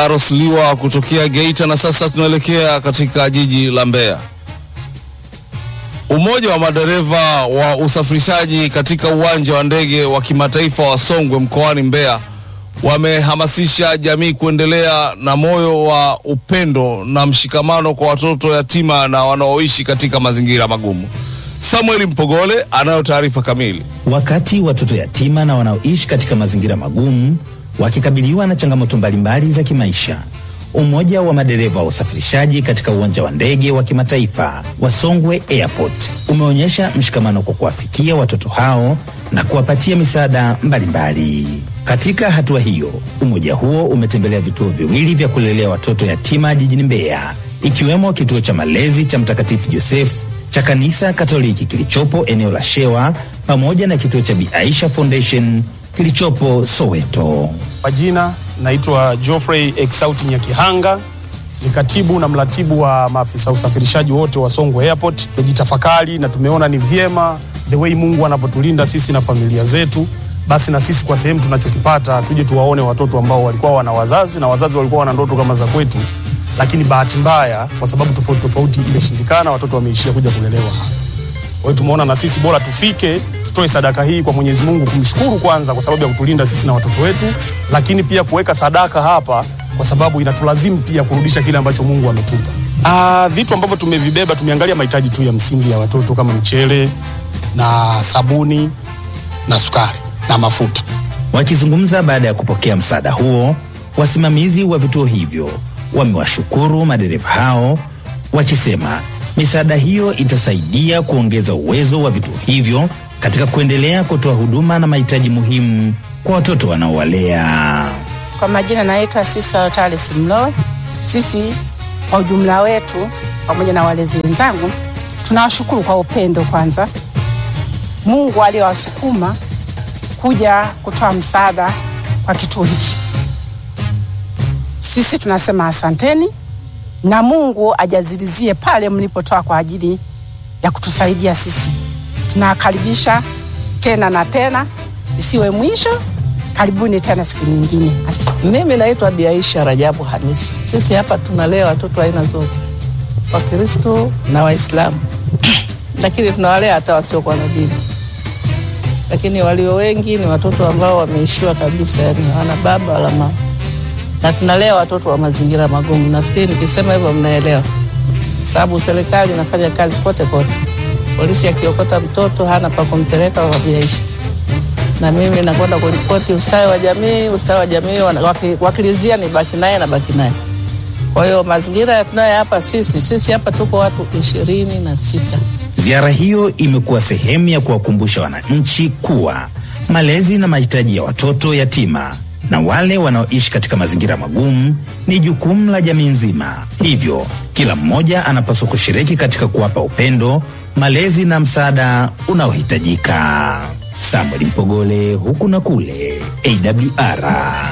Aros Liwa kutokea Geita, na sasa tunaelekea katika jiji la Mbeya. Umoja wa madereva wa usafirishaji katika uwanja wa ndege wa kimataifa wa Songwe mkoani Mbeya wamehamasisha jamii kuendelea na moyo wa upendo na mshikamano kwa watoto yatima na wanaoishi katika mazingira magumu. Samuel Mpogole anayo taarifa kamili. Wakati watoto yatima na wanaoishi katika mazingira magumu wakikabiliwa na changamoto mbalimbali za kimaisha, umoja wa madereva wa usafirishaji katika uwanja wa ndege wa kimataifa wa Songwe Airport umeonyesha mshikamano kwa kuwafikia watoto hao na kuwapatia misaada mbalimbali. Katika hatua hiyo, umoja huo umetembelea vituo viwili vya kulelea watoto yatima jijini Mbeya, ikiwemo kituo cha malezi cha Mtakatifu Joseph cha kanisa Katoliki kilichopo eneo la Shewa pamoja na kituo cha Bi Aisha Foundation kilichopo Soweto. Kwa jina naitwa Geoffrey Exaut Nyakihanga, ni katibu na mratibu wa maafisa usafirishaji wote wa Songwe Airport. Tumejitafakari na tumeona ni vyema the way Mungu anavyotulinda sisi na familia zetu, basi na sisi kwa sehemu tunachokipata tuje tuwaone watoto ambao walikuwa wana wazazi na wazazi walikuwa wana ndoto kama za kwetu, lakini bahati mbaya kwa sababu tofauti tofauti imeshindikana, watoto wameishia kuja kulelewa hapa. Kwa hiyo tumeona na sisi bora tufike tutoe sadaka hii kwa Mwenyezi Mungu, kumshukuru kwanza kwa sababu ya kutulinda sisi na watoto wetu, lakini pia kuweka sadaka hapa kwa sababu inatulazimu pia kurudisha kile ambacho Mungu ametupa. Ah, vitu ambavyo tumevibeba, tumeangalia mahitaji tu ya msingi ya watoto kama mchele na sabuni na sukari na mafuta. Wakizungumza baada ya kupokea msaada huo, wasimamizi wa vituo hivyo wamewashukuru madereva hao wakisema misaada hiyo itasaidia kuongeza uwezo wa vituo hivyo katika kuendelea kutoa huduma na mahitaji muhimu kwa watoto wanaowalea. Kwa majina naitwa Sisa Talis Mlowe. Sisi kwa ujumla wetu pamoja na walezi wenzangu tunawashukuru kwa upendo kwanza, Mungu aliyowasukuma kuja kutoa msaada kwa kituo hiki. Sisi tunasema asanteni na Mungu ajazilizie pale mlipotoa kwa ajili ya kutusaidia sisi. Tunawakaribisha tena na tena, isiwe mwisho. Karibuni tena siku nyingine. Mimi naitwa Bi Aisha Rajabu Hamisi. Sisi hapa tunalea watoto aina zote, Wakristo na Waislamu lakini tunawalea hata wasiokuwa na dini, lakini walio wengi ni watoto ambao wameishiwa kabisa, yani hawana baba wala mama, na tunalea watoto wa mazingira magumu. Nafikiri nikisema hivyo mnaelewa, sababu serikali inafanya kazi kote kote. Polisi akiokota mtoto hana pa kumpeleka waviaishi na mimi nakwenda kuripoti ustawi wa jamii. Ustawi wa jamii waki, wakilizia ni baki naye na baki naye. Kwa hiyo mazingira tunayo hapa sisi sisi hapa tuko watu ishirini na sita. Ziara hiyo imekuwa sehemu ya kuwakumbusha wananchi kuwa malezi na mahitaji ya watoto yatima na wale wanaoishi katika mazingira magumu ni jukumu la jamii nzima. Hivyo kila mmoja anapaswa kushiriki katika kuwapa upendo, malezi na msaada unaohitajika. Samuel Mpogole, huku na kule, AWR.